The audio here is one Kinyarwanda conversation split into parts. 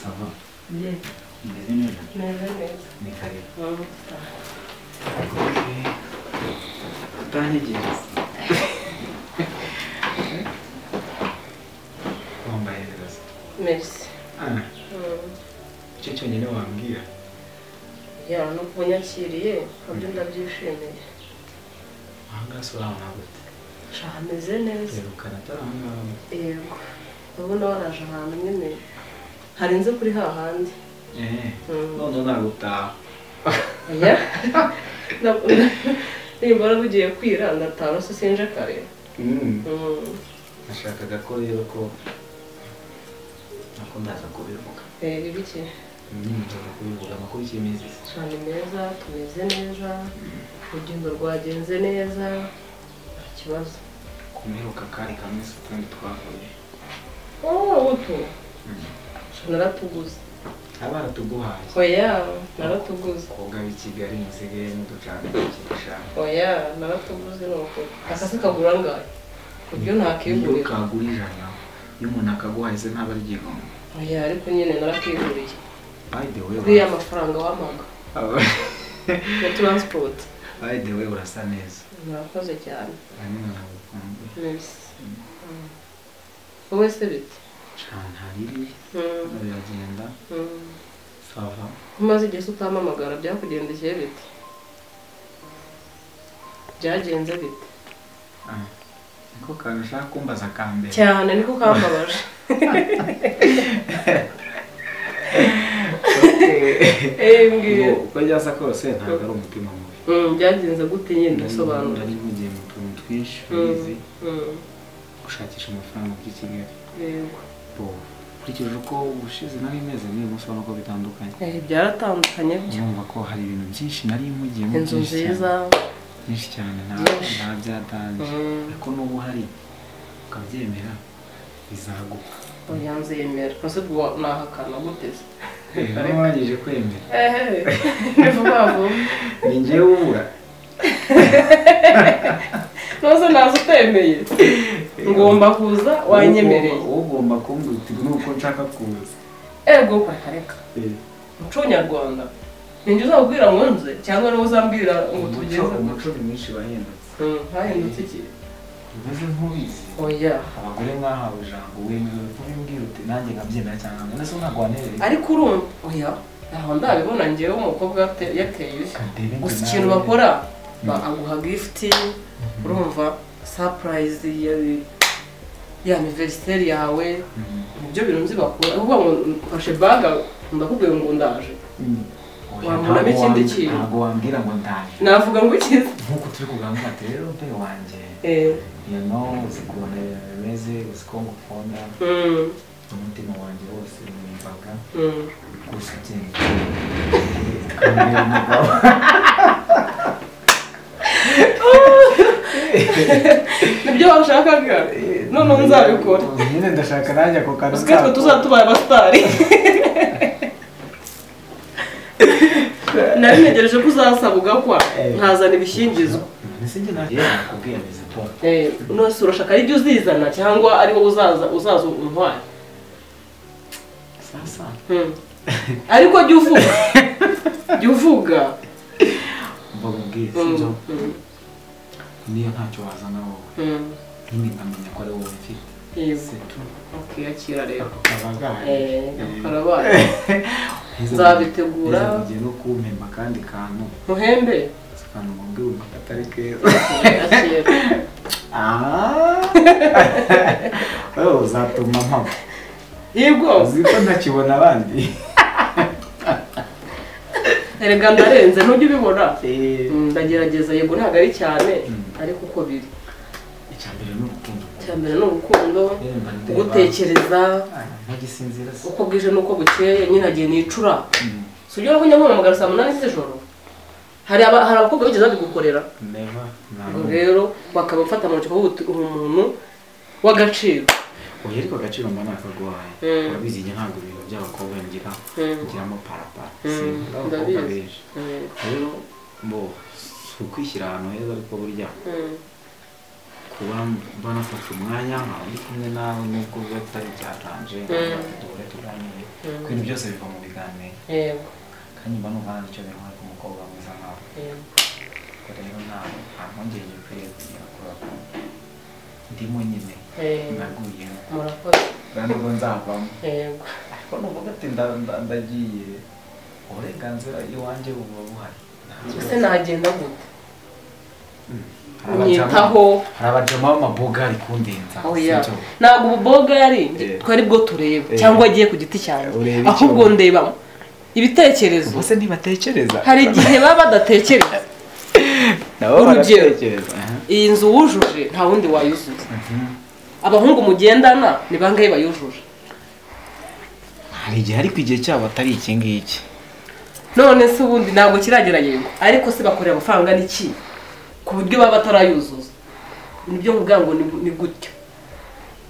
sava Ye, umeze neza meze neza. ni kare Mm. utantegereza wambaye neza Merci. Ah, Mm. icyo cyonyine wambwira Ya, no kuba unyakiriye nabyo ndabyishimiye. ahangaha si uraho ntabwo Sha hameze neza. uterukana atari ahangaha Yego. Urabona waraje ahantu nyine harenze kuri hahandi. eee Mm. noneho nagutaha Ya. Na- Nimbara bugiye kwira ndatana se sinje kare. Mm. Mm. nashakaga ko rero ko nako ndaza kubivuga Eh, ibiki? nyine ndaza kubivuga amakuru y'iminsi Sha ni meza, tumeze neza, urugendo rwagenze neza, nta kibazo. kumeruka kari kamwe utundi twavuye Oh, utu. Sha naratuguze. abaratuguhaye Oya, naratuguze. koga b'i kigali musigaye muducana ikirushanyo Oya, naratuguze ni ukuri. Akase kagura angahe? Ku iyo buryo ntakigurira. kagura ijana iyo umuntu akaguhaye se ntaba aryigomba Oya, ariko nyine narakiguriye. by the way Kuri ya ura- mafaranga wampaga. Aba- Ya transport. by the way urasa neza Murakoze cyane. hanyuma nagukunze Merci. Wowe se bite? cyane hariri Mm, biragenda mm. sava Umaze igihe se utampamagara byakugendekeye bite? Byagenze bite? Ah, niko kantu ushaka kumbaza ka mbere Cyane niko kambabaje. Okay. Eh, mbwira. Ngo uko ryasa kose ntabwo ari umutima mubi Mm, Byagenze gute nyine ndasobanura. Nari mugiye mu tuntu twinshi urizi Mm, mm. gushakisha amafaranga by'i kigali Yego. Bo, nkurikije uko ubushize nari meze n'uyu munsi ubona ko bitandukanye Eh, Byaratandukanye byo. urumva ko hari ibintu byinshi nari mugiyemo inzu byinshi cyane nziza byinshi cyane nta Byinshi. nta byatangiye ariko n'ubu hari ukabyemera bizaguka yanzemera ese nahakana guteze Eh, niba warangije kwemera ni vuba vuba ni ngewe ubura nose naza utemeye ngomba kuza wanyemereye Ugomba- ugomba kumbwira uti nuko nshaka kuza ego reka Eh, muco nyarwanda ninjye uzabwira ngo nze cyangwa niwe uzambwira ngo umuco tugeze umuco ni mwinshi wahindutse Mm, hahindutse iki umeze nk'ubizi oya abagore mwahawe ijambo wemerewe kubimbwira uti nanjye nkabyemera cyangwa ngo ese ntabwo wanereye ariko urumva oya ntaho ndabibona ngewe umukobwa yate- yateye ushya Kadebe ngo gusa nawe- ikintu bakora ba- aguha gifuti urumva sapurayizi ya ya aniveriseri yawe Mhm. nibyo bintu nzi bakora uvuga ngo mfashe baga ndakubwiye ngo ndaje Oya, Wamuramo ntabwo ikindi wambi- kintu. ntabwo wambwira ngo ndaje navuga ngo ikiza nk'uko turi kuganira ati rero mbe wanjye Eh, you know uzi ukuntu ibintu bimeze uzi ko ngukunda mm, umutima wanjye wose wumvaga mm. gusa ubyemeye ukambwira umugabo nibyo washakaga noneho nzabikora nyine ndashaka nanjye ako kantu usigaye twe nzakora. tuzaba tubaye abasitari nari ntegereje ko uzasabwa kwa nkazana ibishyingizwa Ese njye nta- yewe nakubwiye neza po Eh, nose urashaka ari byo uzizana cyangwa ari wowe uzaza uzaza untwara sasa Mm. ariko jya uvuga jya uvuga mvuga ubwiye Mm, sinzo mm, niyo ntacyo wazana wowe mm. nyine nkamenya ko ari wowe mfite Yego. setu akiyakira rero Eh, kabagaye karabaye nzabitegura. ugiye no kumpemba akandi kantu muhembe si akantu mubwira ubu katari keza akiyakira wowe uzatuma mpamo yego uzi ko ntakibona abandi erega ndarenze ntujya ubibona Mm, ndagerageza yego ntabwo ari cyane Mm. ariko uko biri icya mbere ni urukundo icya mbere ni urukundo Yemba ndeba. gutekereza Ah, ntagisinzira se uko bwije n'uko bukeye nyine agiye nicura Mm, si ujya urakunywa mpamagara saa munani z'ijoro hari aba- hari abakobwa bigeze babigukorera never Ubwo ntabwo rero bakaba bafata mu ntoki bavuga uti uri umuntu w'agaciro oya ariko agaciro mba nakaguhaye Mm. urabizi igihe ntabwo ibintu by'abakobwa ngira ngiramo parapara Mm, Sinkunda abakobwa ndabizi. benshi rero bo si ukwishyira ahantu heza ariko burya kuba mba nafashe umwanya nkawe ndi kumwe nawe nubwo biba bitari byatanje Mm. duhure tuganire ibintu byose biva mu biganiro yego kandi mba numva nta nicyo binkora ku mukobwa mwiza nkawe yego ubwo rero nawe nta mpungenge ukwiye kugira kuri ako ndimo nyine yego naguyemo murakoze nta nubwo nzavamo yego ariko nuvuga ati nda- nda- ndagiye uburenganzira iwanjye buba buhari Nta ese kibazo. nagenda gute Hari abajama- unyitaho hari abajama b'amaboga ari kundenza oya sibyo? ntabwo ubu bogari Eh. twari bwo tureba Eh. cyangwa agiye ku giti cyanjye Ureba icyo- ahubwo ndeba ibitekerezo ubwo se ntibatekereza hari igihe baba badatekereza nabo urugero. baratekereza aha. iyi nzu wujuje nta wundi wayuzuza Mhm. abahungu mugendana ni bangahe bayujuje hari igihe ariko igihe cyabo atari iki ngiki none se ubundi ntabwo kiragera yego ariko se bakorera amafaranga n'iki ku buryo baba batarayuzuza nibyo mvuga ngo ni- ni gutyo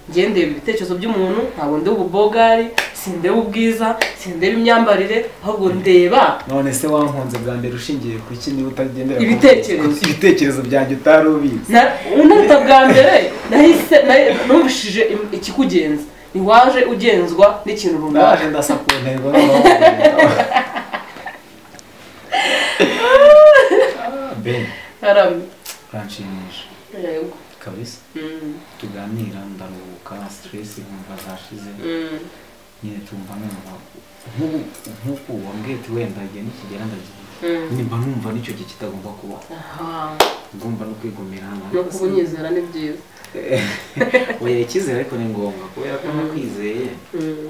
njye ndeba ibitekerezo by'umuntu ntabwo ndeba ububogari sindeba ubwiza sindeba imyambarire ahubwo ndeba none se wankunze bwa mbere ushingiye ku iki niba utagendera ku- Ibitekerezo. ku ibitekerezo byanjye utari ubizi Na- unaruta bwa mbere nahise nahi- numvishije im- ikikugenza ntiwaje ugenzwa n'ikintu runaka naje ndasa ku ntego noneho wabireba. Ah, ben Haramye. uranshimisha Yego. kabisa Mm, tuganira ndaruhuka stress nkumva zashize mm, nyine tumva numva nk'ubu nk'uku wambwiye ati wenda igihe nikigera ndagiye mm. nimba numva n'icyo gihe kitagomba kubaho Aha. ugomba no kwigomera no kubunyizera ni byiza oya icyizere ariko ni ngombwa kubera ko nakwizeye Mm,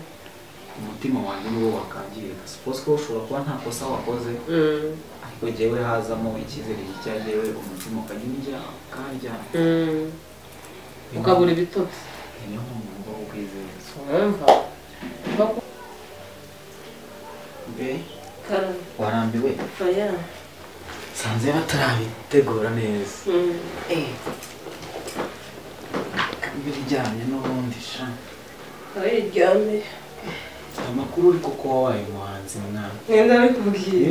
umutima wanjye niwo wakangirika suppose ko ushobora kuba nta kosa wakoze mm, ariko jyewe hazamo icyizere cyajyewe umutima ukajya unjya ukarya mm. ukabura ibitotsi niyo mpamvu ngomba kukwizeza wumva mbe warambiwe oya sanze batarabitegura neza Mm. kambi ijyanye n'ubundi sha oya iryame amakuru uri kuko wabaye umuhanzi mwana mwenda bikubwiye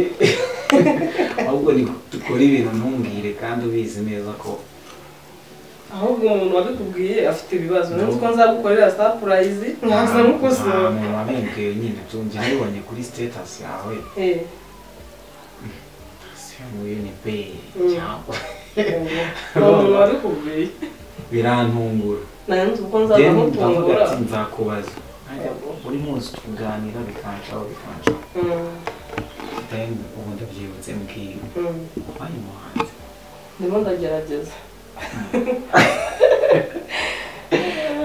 ahubwo ni dukora ibintu ntumbwire kandi ubizi neza ko ahubwo umuntu wabikubwiye afite ibibazo n'utwo nzagukorera sapurayizi nkaza mukosora umuntu wabibwiwe nyine tunjye nabibonye kuri sitetasi yawe Eh, siyo muri unipeyi Mm. cyangwa uwo umuntu wabikubwiye birantungura nanjye uko nzaza then ndavuga mutungura ati nzakubaza Ajya, buri munsi tuganira bikanshaho bikanshaho Mm, then ubu ndabyibutse mbwira mm. wabaye umuhanzi ndimo ndagerageza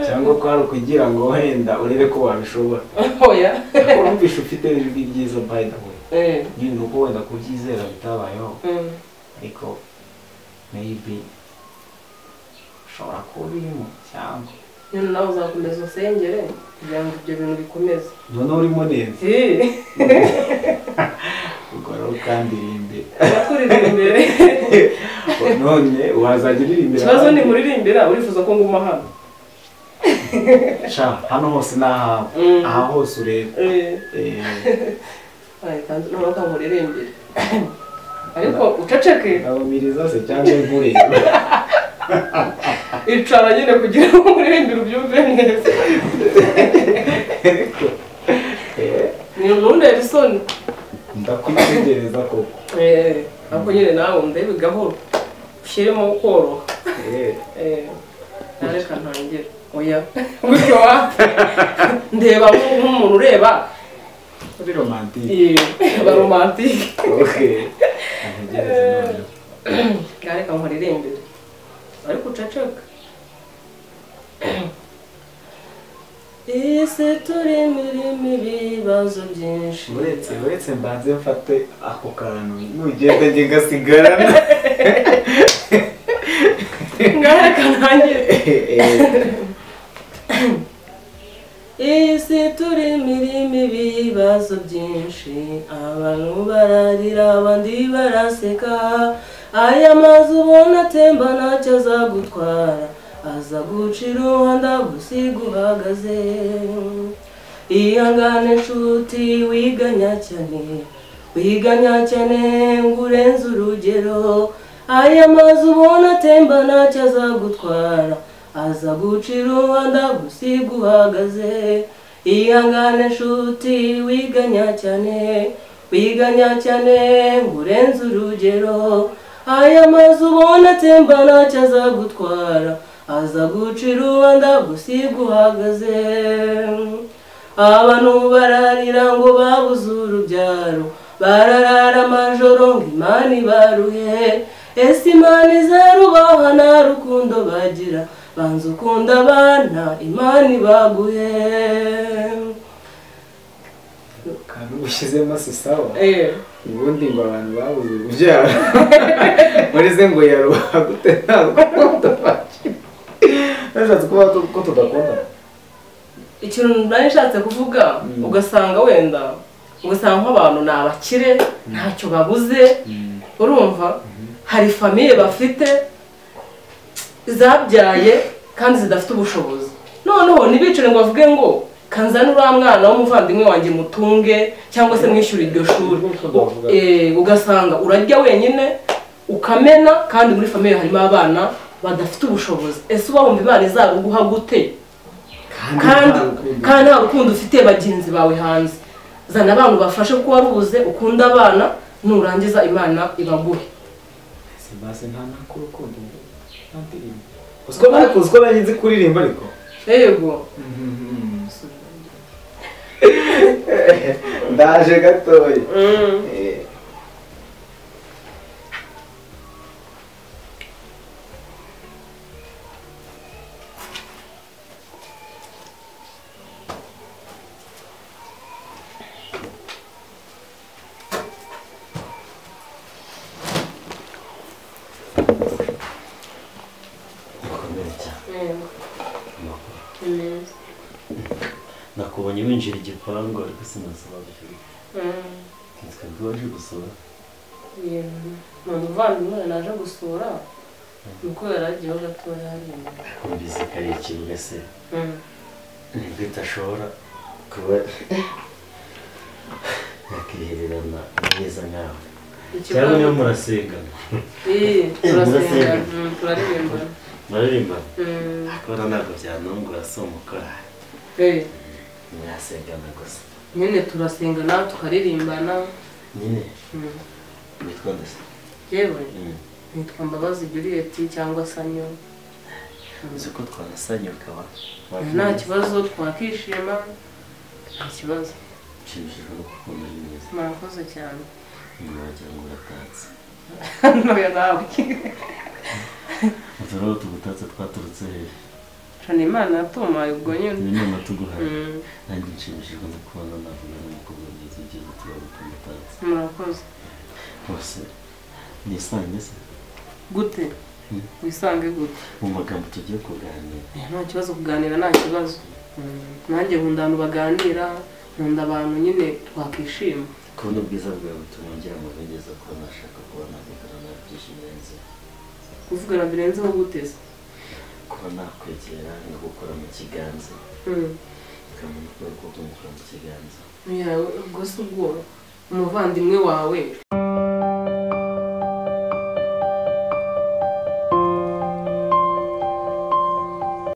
cyangwa ko hari ukugira ngo wenda urebe ko wabishobora oya urumvisha ufite ijwi ryiza by the way Eh, nyine ni uko wenda kubyizera bitabayeho mm, ariko maybe ushobora kuba urimo cyangwa nyine nawe uzakomeza usengere kugira ngo ibyo bintu bikomeze noneho urimo neza Eh, ukoraho kandi irimbe turakuririmbira imbere none wazajya uririmbira ikibazo ni abandi. muririmbira urifuza ko nguma hano sha hano hose ni ahawe Mm. aha hose ureba Eh, Eh, oya, kandi noneho kamuririmbire ariko uceceke ndabumiriza se cyangwa nkureba icara nyine kugira ngo umuririmbire ubyumve neza ariko eh, ni umuntu isoni ndakwitegereza koko Eh, ariko nyine nawe ndebe gahoro ushyiremo koroha Eh, Eh, nareka ntangire oya gutyo wa ndeba nk- nk'umuntu ureba uri romantike eh, baromantike okay ntegereze noneho nareka nkuririmbire ariko uceceka iyi si turimo irimo ibibazo byinshi uretse uretse mbanze mfate ako kantu nugenda njye ngasigarana nareka ntangire Eh, isi turimo irimo ibibazo byinshi abantu bararira abandi baraseka aya mazu ubona atemba ntacyo azagutwara aza gucira umuhanda gusiga uhagaze ihangane nshuti wiganya cyane wiganya cyane ngo urenze urugero aya mazu ubona atemba ntacyo azagutwara aza gucira umuhanda gusiga uhagaze ihangane nshuti wiganya cyane wiganya cyane ngo urenze urugero aya mazu ubona atemba ntacyo azagutwara aza guca urubanza gusiga uhagaze abantu bararira ngo babuze urubyaro bararara amajoro ngo imana ibaruhe ese imana izarubaha nta rukundo bagira banza ukunda abana imana ibaguhe ahantu ushyizemo si sawa ubundi ngo abantu babuze urubyaro muri ze ngo yaruha gute nta rukundo bagira bashatse kuvuga ko- ko tudakunda ikintu nari nshatse kuvuga Mm. ugasanga wenda ugasanga nk'abantu ni abakire ntacyo babuze urumva hari famiye bafite zabyaye kandi zidafite ubushobozi noneho ntibicare ngo bavuge ngo kanzane uriya mwana w'umuvandimwe wanjye mutunge cyangwa se mwishyure iryo shuri Nkuko bavuga. Eh, ugasanga urarya wenyine ukamena kandi muri famiye harimo abana badafite ubushobozi ese wumva imana izaguha gute kandi kandi nta rukundo ufite bagenzi bawe hanze zana abantu bafashe kuko warubuze ukunda abana nurangiza imana ibaguhe simbaze nta nakurukundo nta ndirimbo uziko nari- uziko nari nzi kuririmba ariko yego ndaje gatoya Eh, Bikomeye cyane. Nakubonye winjira igipangu ariko sinasobanukirwa. Twari waje gusura. ni umuvandimwe naje gusura nuko yaragiyeho gatoya hariya Numvise karekire mbese nibwo idashobora kuba yakihererana neza nkawe. Cyangwa niyo murasengana. turasengana Mm, turaririmbana Murarimbana. Mm, Kubera ntabwo byanungura si umukara. eh, Murasengana gusa. nyine turasengana tukaririmbana Nyine Mm, nitwa ndasa. yewe nitwa mbabazi juliet cyangwa sanyo Uzi ko twanasanye ukaba. nta kibazo twakishima nta kibazo Nshimishijwe no kukubona ni mwiza. murakoze cyane Nyuma wagira ngo uratatse. ntoya nawe Utu rero tugutatse twaturutse hehe? shana imana yatumaye ubwo nyine Ni inama tuguhaye. Mm, Nanjye nshimishijwe no kubona navuga n'umukobwa mwiza ugiye gutura mutamutatse. murakoze Bose nisange se gute Mm. wisange gute mu magambo tugiye kuganira. Eh, nta kibazo kuganira nta kibazo Mm, nanjye nkunda abantu baganira nkunda abantu nyine twakishima Kubona ubwiza bwawe butuma ngira ngo nigeze kuba nashaka kuba navugana nawe byishimirenze. kuvugana birenzeho guteza Kuba nakwegera no gukora mu kiganza. Ukamenya ubwoko bw'umukora mu kiganza. ubwo si ubwoba umuvandimwe wawe